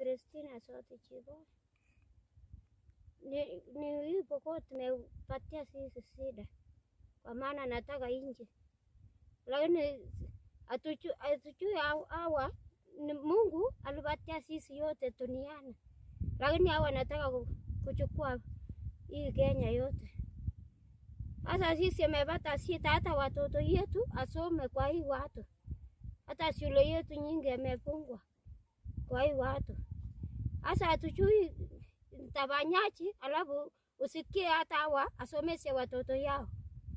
Christina sote Chiboi. Ni, ni hii Pokot tumepatia sisi shida, kwa maana nataka nje, lakini hatuchu- hatujui hao- hawa ni Mungu alipatia sisi yote duniani, lakini hawa wanataka ku- kuchukua hii Kenya yote. Sasa sisi amepata shida, hata watoto yetu asome kwa hii watu, hata shule yetu nyingi imefungwa kwa hii watu. Sasa hatujui tafanyaje, alafu usikie hata hawa asomeshe watoto yao.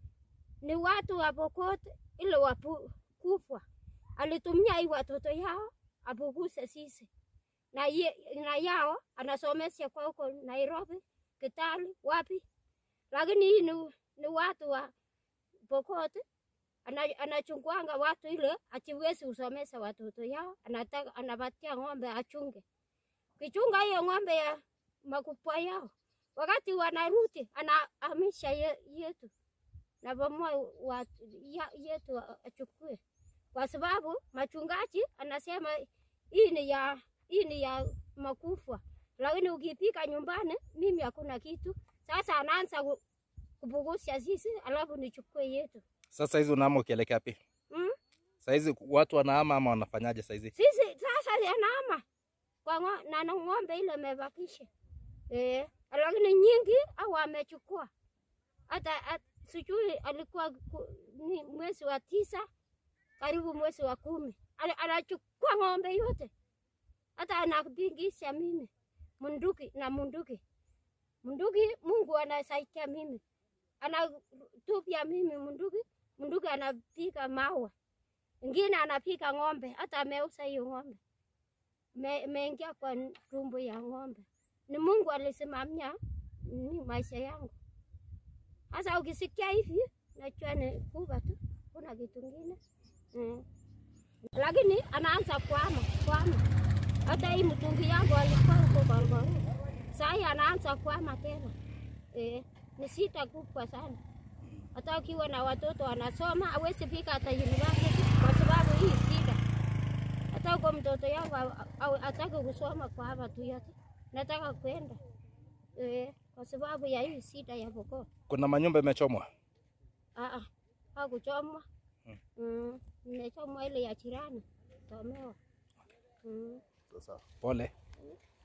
Ni watu wa Pokot ili wakufwa, alitumia hii watoto yao apuguse sisi na, ye, na yao anasomesha kwa huko Nairobi, Kitale, wapi, lakini hii ni, ni watu wa Pokot ana- anachungwanga watu ile achiwezi kusomesha watoto yao, anataka anapatia ng'ombe achunge. Kichunga hiyo ng'ombe ya makubwa yao, wakati wanarudi anahamisha ye, yetu na bomoa watu ya, yetu achukue, kwa sababu machungaji anasema hii ni ya hii ni ya makufa, lakini ukipika nyumbani mimi hakuna kitu. Sasa anaanza ku- kupugusha sisi, alafu nichukue yetu Sasa hizi unaama ukielekea wapi? mm? Saizi watu wanahama ama wanafanyaje saizi? Sisi sasa yanaama kwa ngo, na na ng'ombe ile imebakisha eh, lakini nyingi au amechukua hata at- sijui alikuwa ku- ni mwezi wa tisa karibu mwezi wa kumi Ana- anachukua ng'ombe yote, hata anapingisha mimi munduki na munduki munduki. Mungu anasaidia mimi, anatupia mimi munduki, munduki anapiga mawe ingine anapiga ng'ombe, hata ameuza hiyo ng'ombe, Me- imeingia kwa tumbo ya ng'ombe. Ni Mungu alisimamia ni maisha yangu. Sasa ukisikia hivi, najua ni kuba tu, kuna kitu kingine mm. Lakini anaanza kuama kuama, hata hii mtungi yangu alikuwa huko Gorgoro, sahii anaanza kuama tena eh, ni shida kubwa sana hata ukiwa na watoto wanasoma hawezi fika hata university kwa sababu hii shida. Hata uko mtoto yangu atake kusoma kwa hapa tu yote, nataka kwenda eh, kwa sababu ya hii shida ya Pokot. Kuna manyumba imechomwa. Ah, hakuchomwa Mm. mm, imechomwa ile ya jirani tomewa mm. Pole.